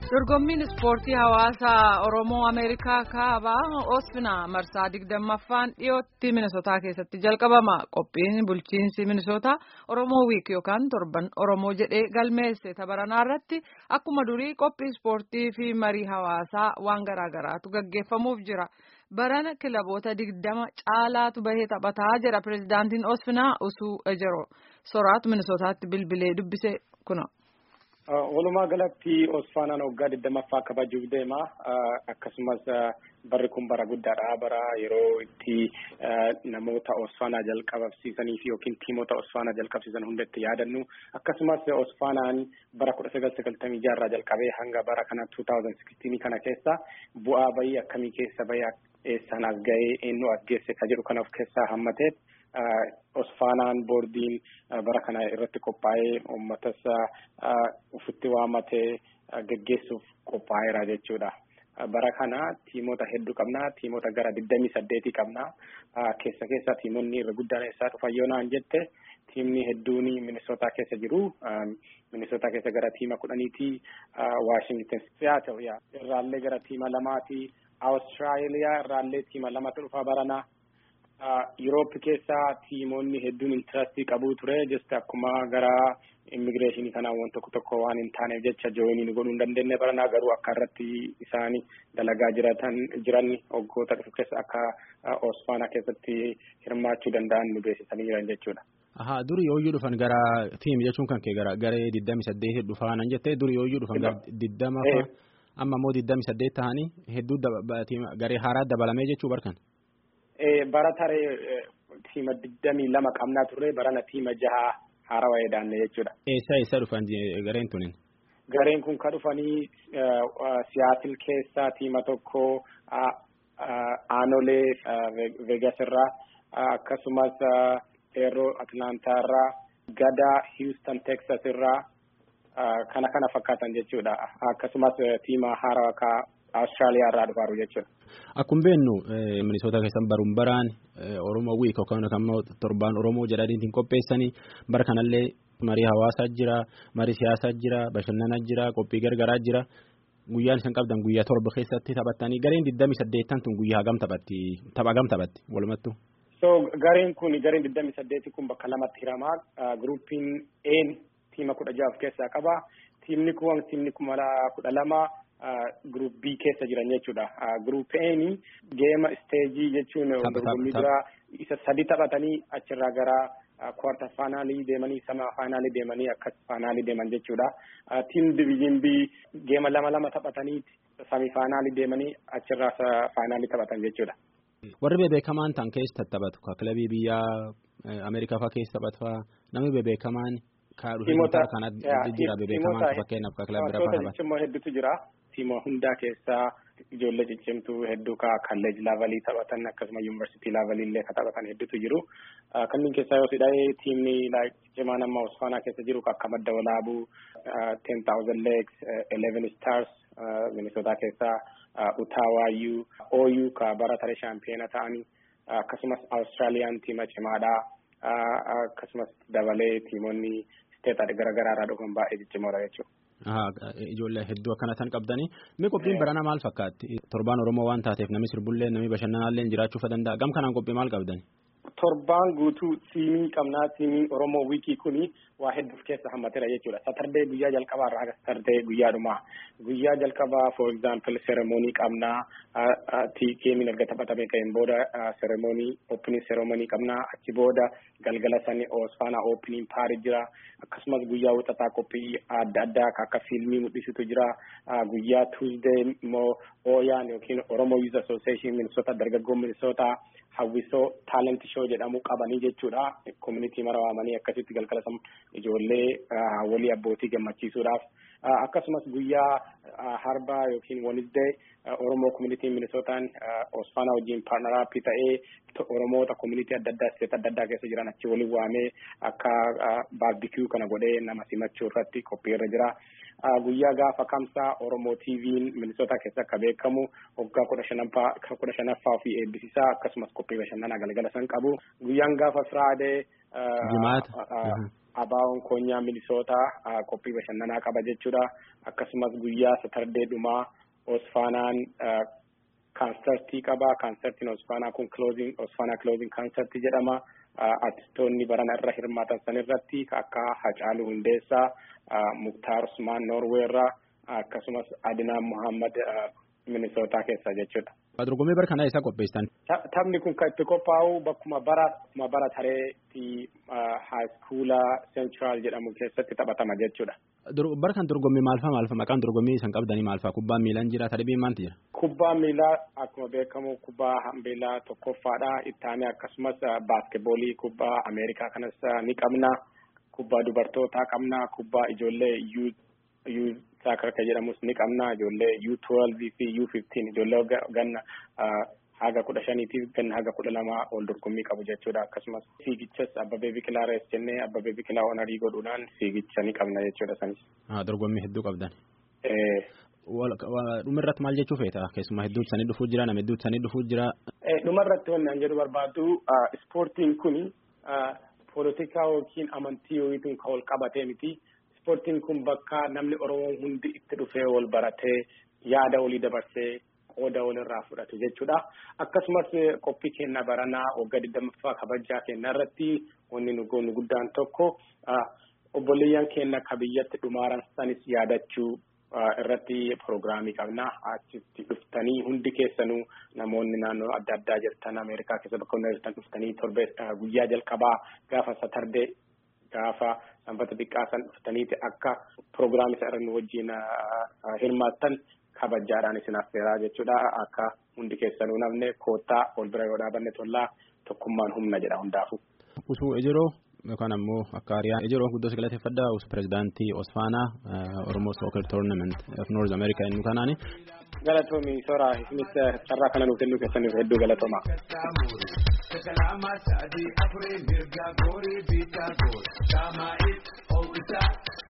dorgommiin ispoortii hawaasaa oromoo ameerikaa kaabaa osfinaa marsaa digdammaffaan dhiyootti minisotaa keessatti jalqabama qophiin bulchiinsi minisotaa oromoo wiik yookaan torban oromoo jedhee galmeesse tabaranaa irratti akkuma durii qophii ispoortii fi marii hawaasaa waan garaagaraatu gaggeeffamuuf jira barana kilaboota digdama caalaatu bahee taphataa jedha pirezidaantiin osfinaa usuu ejero soraatu minisotaatti bilbilee dubbise kuna. Walumaa galatti Osfaanaan waggaa digdammaffaa kabajuuf deema. Akkasumas barri kun bara guddaadha. Bara yeroo itti namoota Osfaanaa jalqabsiisanii fi yookiin tiimota Osfaanaa jalqabsiisan hunda itti yaadannu. Akkasumas Osfaanaan bara kudha sagal sagaltamii jaarraa jalqabee hanga bara kana 2016 kana keessa bu'aa bayii akkamii keessa bayii eessaan as ga'ee eenyu as geesse ka jedhu kana of keessaa hammateet. Osfaanaan boordiin bara kana irratti qophaa'ee uummatas ufitti waamatee geggeessuuf qophaa'eera jechuudha. Bara kana tiimota hedduu qabna. Tiimota gara digdamii saddeetii qabna. Keessa keessa tiimonni irra guddaan eessaa dhufan yoo naan jette tiimni hedduun Minisootaa keessa jiru. Minisootaa keessa gara tiima kudhaniiti. Waashington Seattle irraallee gara tiima lamaati. Awustiraaliyaa irraallee tiima lamatu dhufa barana. Yuroop keessaa tiimonni hedduun intirastii qabu ture jeste akkuma gara immigireeshinii kanaan waan tokko tokko waan hin taaneef jecha jooyinii godhuu hin dandeenye baranaa garuu akka irratti isaan dalagaa jiratan jiran waggoota dhufu keessa akka Osfaanaa keessatti hirmaachuu danda'an nu beeksisanii jiran jechuudha. Ahaa duri yooyyuu dhufan gara tiim jechuun kan kee gara garee digdami saddeet dhufan jettee duri yooyyuu dhufan gara digdama amma immoo digdami saddeet ta'anii hedduu garee haaraa dabalamee jechuu barkan. bara taree tiima digdamii lama qabnaa turre barana tiima jaha haarawaa edaanne jechuudha. Eessa eessa dhufan gareen tunin? Gareen kun ka dhufanii siyaasil keessaa tiima tokko aanolee vegas irraa akkasumas eeroo atlaantaa irraa gadaa hiwustan teksas irraa kana kana fakkaatan jechuudha akkasumas tiima haarawaa ka Awustiraaliyaa irraa dhufaaru jechuudha. Akkuma beennu Minisoota keessan baruun baraan Oromoo wiik yookaan immoo torbaan Oromoo jedhaniitiin qopheessanii bara kanallee marii hawaasaa jira, marii siyaasaa jira, bashannanaa jira, qophii gargaraa jira. Guyyaan isaan qabdan guyyaa torba keessatti taphattanii gareen digdami saddeettan tun guyyaa hagam taphatti tapha hagam taphatti walumattu. So gareen kun gareen digdami saddeeti kun bakka lamatti hiramaa giruppiin A tiima kudha jaha of keessaa qaba. Tiimni kun tiimni kuma kudha lama. Group B keessa jiran jechuudha. Group A geema isteejii jechuun dorgommii dura isa sadi taphatanii achirraa gara kwarta faanaalii deemanii sama faanaalii deemanii akkas faanaalii deeman jechuudha. Tiim diviizhin B geema lama lama taphatanii sami faanaalii deemanii achirraa faanaalii taphatan jechuudha. Warri bebeekamaan tan keessa taphatu ka kilabii biyyaa Ameerikaa fa'aa keessa taphatu fa'aa namni bebeekamaan ka dhufee kana jira bebeekamaan fakkeenyaaf ka kilabii biraa fa'aa taphatu. hedduutu jira. tiima hundaa keessaa ijoollee ciccimtuu hedduu ka kalleej laavalii taphatan akkasuma yuunivarsiitii laavalii illee ka taphatan hedduutu jiru. Kanneen keessaa yoo sidha'ee tiimni cimaa nama Osfaanaa keessa jiru akka madda walaabuu ten thousand legs eleven stars Minisootaa keessaa Utaawaayuu Ooyuu ka bara taree shaampiyoona ta'anii akkasumas Awustiraaliyaan tiima cimaadhaa akkasumas dabalee tiimonni isteeta garaagaraa irraa dhufan baay'ee ciccimoodha jechuudha. Ijoollee hedduu akkana tan qabdanii mee qophiin barana maal fakkaatti torbaan Oromoo waan taateef namni sirbullee namni bashannanaallee jiraachuu danda'a gam kanaan qophii maal qabdani. Torbaan guutuu siimii qabnaa siimiin Oromoo wiikii kuni waa hedduuf keessa hammateera jechuudha. Satardee guyyaa jalqabaa irraa haga satardee guyyaa dhumaa. Guyyaa jalqabaa for example seremoonii qabnaa. Geemiin erga taphatamee ka'een booda seremoonii opening seremoonii qabnaa. Achi booda galgala sanii Osfaanaa opening paari jira. Akkasumas guyyaa wixataa qophii adda addaa akka fiilmii mul'isutu jira. Guyyaa Tuesday immoo Ooyaan yookiin Oromoo Youth Association Minisoota dargaggoo Minisootaa hawwisoo talent show jedhamu qabanii jechuudha. Community mara waamanii akkasitti galgala ijoollee walii abbootii gammachiisuudhaaf akkasumas guyyaa harbaa yookiin Wednesday Oromoo community Minisootaan Osfaanaa wajjin paartnaraapii ta'ee Oromoota community adda addaa isteet adda addaa keessa jiran achi waliin waamee akka baarbikiyuu kana godhee nama simachuu irratti qophii irra jira. Guyyaa gaafa kamsaa Oromoo TV'n Minisoota keessa akka beekamu waggaa kudha shanaffaa kudha shanaffaa fi eebbisiisaa akkasumas qophii bashannanaa galgala san qabu. Guyyaan gaafa Firaadee. Jimaata. abaawoon koonyaa minisootaa qophii bashannanaa qaba jechuudha akkasumas guyyaa satardee dhumaa osfaanaan kaansertii qaba kaansertiin osfaanaa kun closing osfaanaa closing kaansertii jedhama artistoonni barana irra hirmaatan san irratti akka Hacaaluu Hundeessaa Muktaar Usmaan Noorweerraa akkasumas Adinaan Muhammad minisootaa keessa jechuudha. Dorgommii bara kanaa isa qopheessan. Taphni kun kan itti qophaa'u bakkuma bara bakkuma bara tareetti haayiskuula Central jedhamu keessatti taphatama jechuudha. Bara kan dorgommii maalfaa maalfaa maqaan dorgommii isan qabdanii maalfaa kubbaan miilaan jira tadhibiin maalti jira? Kubbaan miilaa akkuma beekamu kubbaa miilaa tokkoffaadha. Ittaanee akkasumas baaskeeboolii kubbaa Ameerikaa kanas ni qabna. Kubbaa dubartootaa qabna. Kubbaa ijoollee yuu saakar kan jedhamus ni qabna ijoollee U twelve fi U fifteen ijoollee ganna haga kudha shaniitiif ganna haga kudha lama ol dorgommii qabu jechuudha akkasumas fiigichas abbabee biqilaa rees jennee abbabee biqilaa onarii godhuudhaan fiigicha ni qabna jechuudha sanis. dorgommii hedduu qabdan. dhumarratti maal jechuu feeta keessumaa hedduu sanii dhufuu jira nama hedduu sanii dhufuu jira. dhumarratti wanni an jedhu barbaadu ispoortiin kuni poolitikaa yookiin amantii yookiin kan wal qabatee miti. Ispoortiin kun bakka namni Oromoo hundi itti dhufee wal baratee yaada walii dabarsee qooda walirraa fudhatu jechuudha. Akkasumas qophii keenya baranaa waggaa digdammaffaa kabajaa keenya irratti wanni nu goonu guddaan tokko obboleeyyan keenya ka biyyatti dhumaaran sanis yaadachuu irratti piroogiraamii qabna. Achitti dhuftanii hundi keessanuu namoonni naannoo adda addaa jirtan Ameerikaa keessa bakka hundaa jirtan dhuftanii torbee guyyaa jalqabaa gaafa satardee gaafa sanbata xiqqaa san dhuftaniiti akka piroogiraamii isa irra nu wajjin hirmaattan kabajaadhaan isin affeeraa jechuudha akka hundi keessanuu namne koottaa ol bira yoo dhaabanne tollaa tokkummaan humna jedha hundaafu. Usuu ejiroo yookaan ammoo akka hariyaa ejiroo guddoo galateeffadhaa us pirezidaantii Osfaanaa Oromoo Soccer Tournament of North America inni kanaani. Galatoomi soraa isinis carraa kana nuuf kennuu keessaniif hedduu galatooma. Kalama sadi afure mirga gori bita gor. Sama it